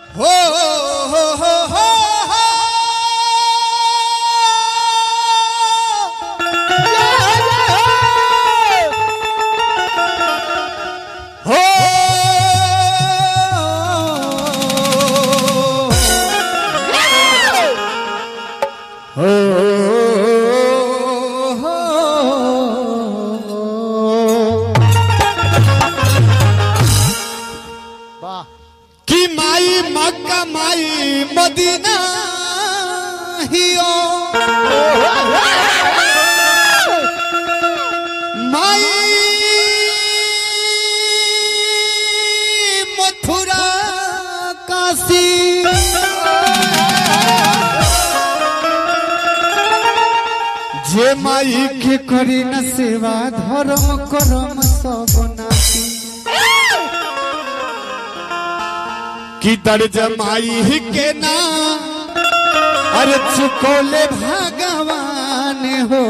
हो हो हो हो हो वाह कि माई मक्का माई मदीना हियो माई मथुरा काशी जे माई के करी न सेवा धर्म करम सब नासी कि दर्ज माई के ना अरे चुकोले भगवान हो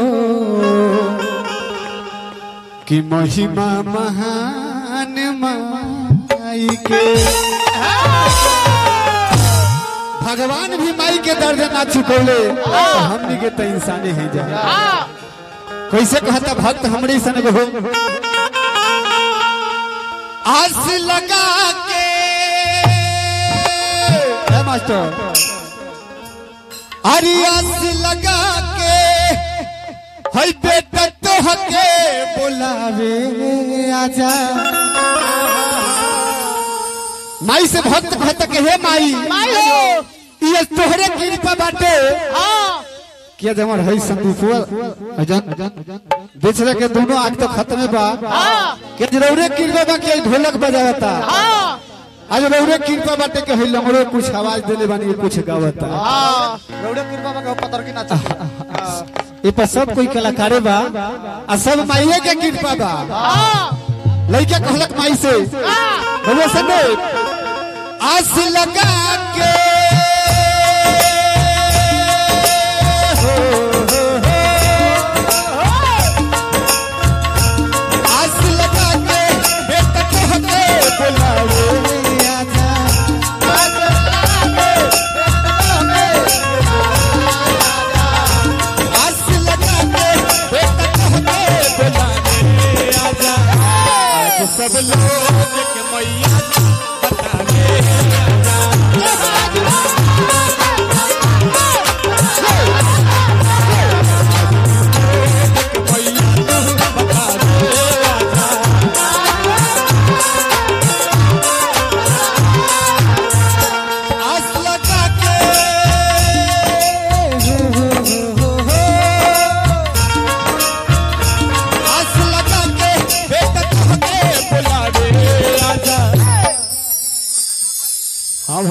कि महिमा महान माई के भगवान भी माई के दर्ज ना चुकोले तो हमनी के तो इंसानी है जा कैसे कहता भक्त हमरे सन हो आस लगा के है मास्टर अरे आस लगा के हई बेटा तो हके बुलावे आजा माई से भक्त भक्त के हे माई माई हो ये तोहरे कृपा बाटे हाँ किया जमर है संदीपुआ अजन बेचरे के दोनों आग तो खत्म बा हाँ के जरूरे कृपा बा के ढोलक बजावता हाँ आज रौरे कृपा बाटे के हई लंगड़ो कुछ आवाज देले बानी कुछ गावता हाँ रौड़े कृपा में पतर की नाच ये पर सब कोई कलाकारे बा आ सब माइये के कृपा बा हाँ लइका कहलक माई से हाँ बोले सने आस लगा के आस लगा के बेटा कहते बुलावे आजा आस लगा के बेटा कहते बुलावे आजा आज सब लोग के मैया बतावे आस लगा के आस लगा के बेटा कहके बुलावे आजा हाँ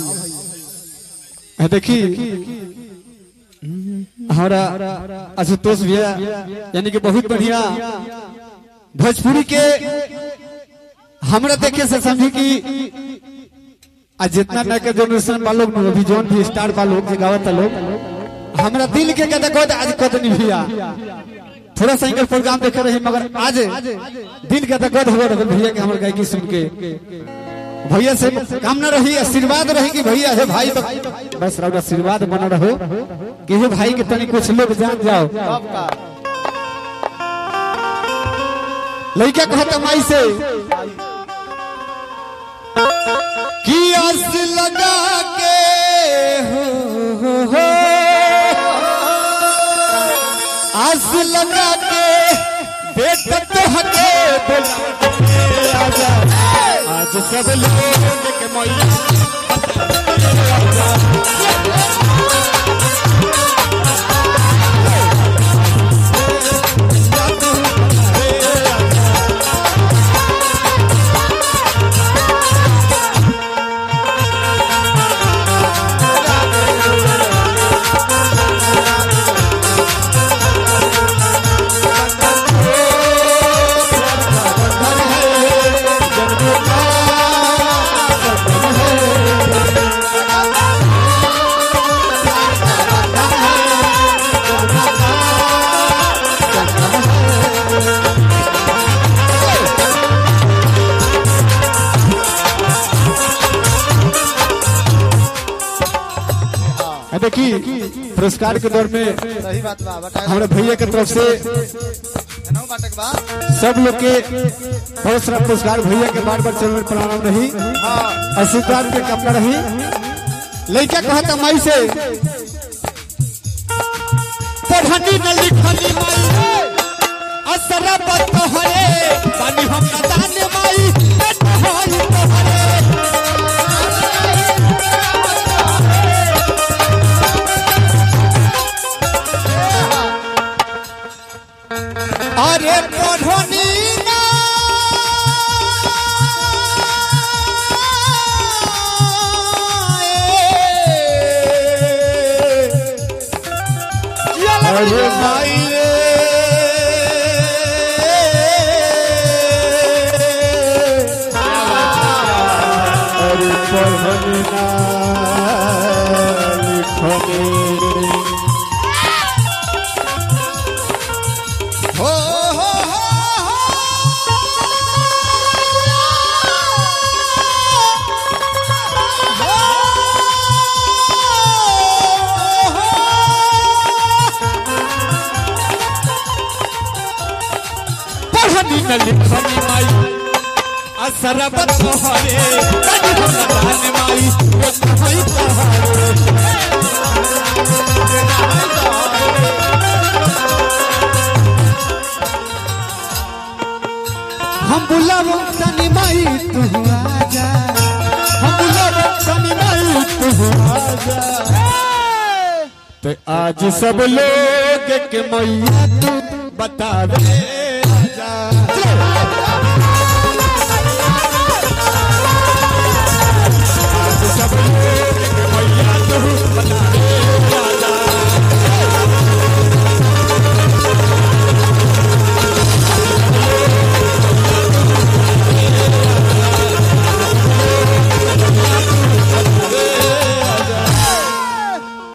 भैया देखी हमारा आशुतोष भैया यानी कि बहुत बढ़िया भोजपुरी के हमरा देखे से समझी कि आज जितना नया के जनरेशन वालों में अभी जोन भी स्टार वालों के गावत लोग हमरा दिल के कहते कहते आज कद नहीं भैया थोड़ा सा इनका प्रोग्राम देखे रहे मगर आज दिल के गद हो रहा भैया के हमारे गायकी सुन के भैया से कामना रही आशीर्वाद रही कि भैया है भाई बस रहो आशीर्वाद बना रहो कि हे भाई के तनी कुछ लोग जान जाओ कब का लड़का कहता माई से कि आस लगा के हो, हो, हो आस लगा के बेटा तो हके बुलावे आजा आज सब लोग के मैया जन्म का आ देखी पुरस्कार के दौर में सही बात बा बटा हमारे भैया के तरफ से जनऊ बाटक बा सब लोग के बहुत सारा पुरस्कार भैया के बार बार चरण में प्रणाम रही हां आशीर्वाद के कपड़ा रही लड़का कहता माई से पढ़नी न लिखनी माई असर बतहरे पानी हम न जाने माई बतहरी तोहरे अरे पढ़नी ना अरे भाई अरे पढ़नी ना लिखनी हो हो हो पढ़नी न लिखनी माई असरबत हरे कभी हम न जाने माई वो कहीं तहारे हम बुलावो तनी माई तू आजा हम बुलावो तनी माई तू आजा तो आज सब लोग के मैया तू बता दे आजा